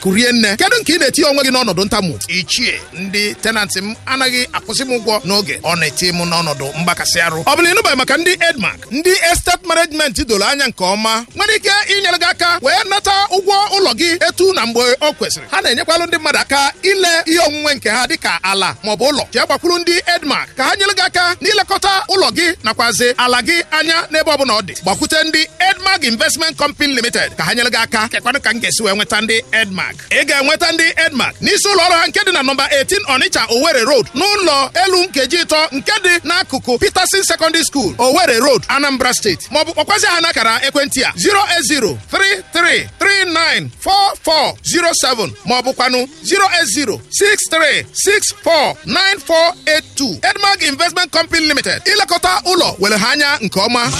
kurie nne kedu nke ị na-etinye onwe gị n'ọnọdụ ntamụ ichie ndị tenantị m anaghị akwụsị m ụgwọ n'oge ọ na-eti m n'ọnọdụ mgbakasị arụ ọ bụla ịnụbaghị maka ndị edmark ndị estate management doro anya nke ọma nwere ike inyere gị aka wee nata ụgwọ ụlọ gị etu na mgbe ọ kwesịrị ha na-enyekwalụ ndị mmadụ aka ile ihe onwunwe nke ha dịka ala maọbụ ụlọ jee gbakwuru ndị edmark ka ha nyere gị aka n'ilekọta ụlọ gị nakwazi ala gị anya n'ebe ọbụla ọ dị gbakwute ndị edmark investment company limited ka ha nyere gị aka kekwanụ ka m ga-esi wee nweta ndị edmark ị ga-enweta ndị edmark n'isi ụlọ ọrụ ha nke dị na nọmba 18 onitsha owerri road n'ụlọ elu nkeji ịtọ nke dị n'akụkụ peterson secondary school owerri road anambra steeti maọbụ kpọkwazi ha n'akara ekwentị a 08033394407 maọbụkwanụ 08063649482 edmark investment company limited ilekọta ụlọ were ha anya nke ọma